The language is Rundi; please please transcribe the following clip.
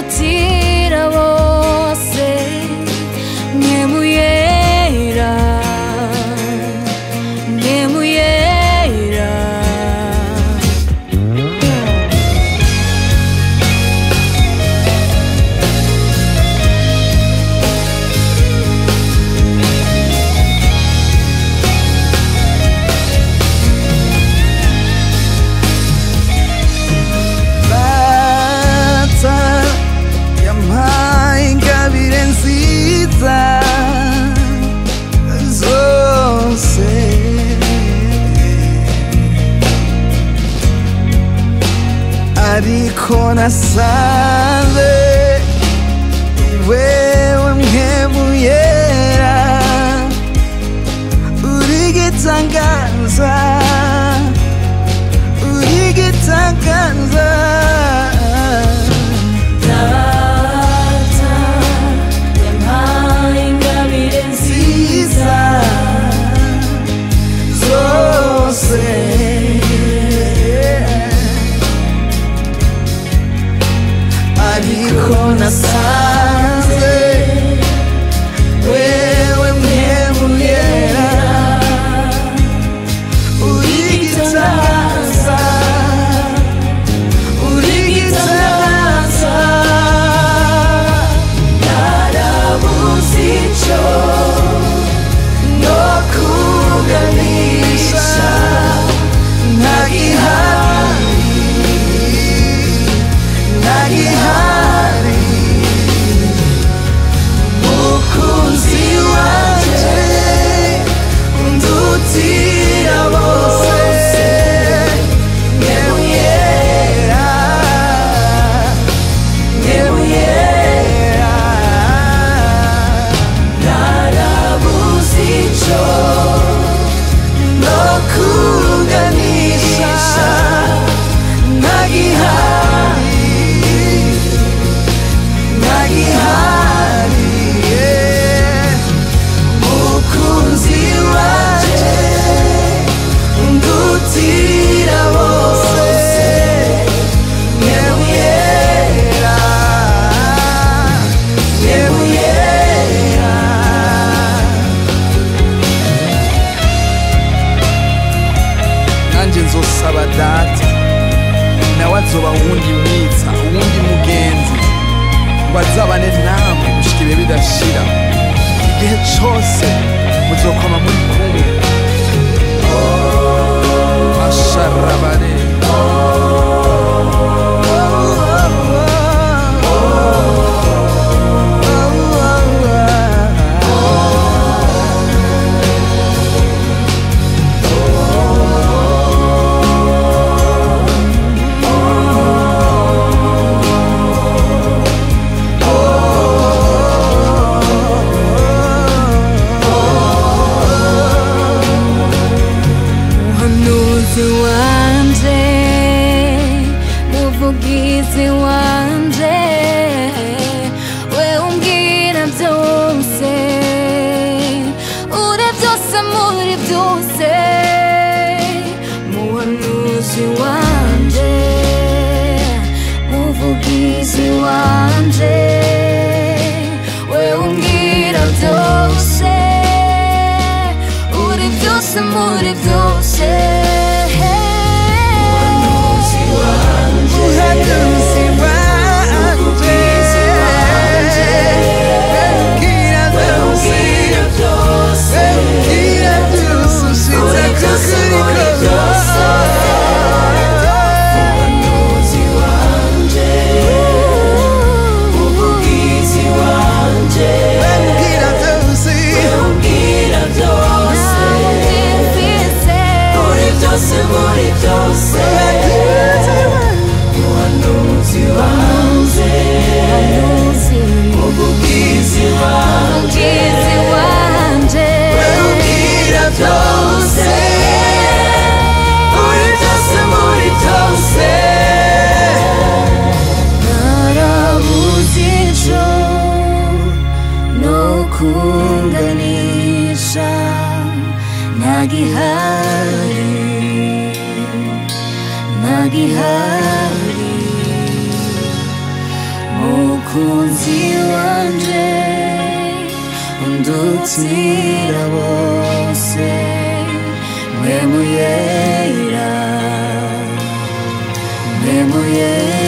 undutira bose nkemuyera nkemuyera data yampaye ingabire nziza zose ariko nasanze wewe mwebuyera uri gitangaza uri gitangaza data yampaye ingabire nziza zose ariko nasanze wewe mwebuyera uri gitangaza uri gitangaza narabuze icyo no kuganisha ntagihari ntagihari mukunzi wanje undutira bose nkemuyera nkemuyera narabuze icyo no kuganisha ntagihari ntagihari mukunzi wanje undutira bose nkemuyera nkemuyera nanjye nzosaba data nawe azoba uwundi mwiza uwundi mugenzi ngo azabane namwe gushika ibihe bidashira igihe cose muzokoma muri kumwe masharabare muhanuzi wanje muvugizi wanje we umbwira byose uri byose muri byose muhanuzi wanje muvugizi wanje we umbwira byose uri byose muri byose Muhanuzi wanje Mbwira byose Mbwira byose ushitse kukuri kose Mbwira byose Umugizi wanje Mbwira byose Uri byose muri byose narabuze icyo no kunganisha ntagihari ntagihari mukunzi wanje undutira bose mwemuyera mwemuyera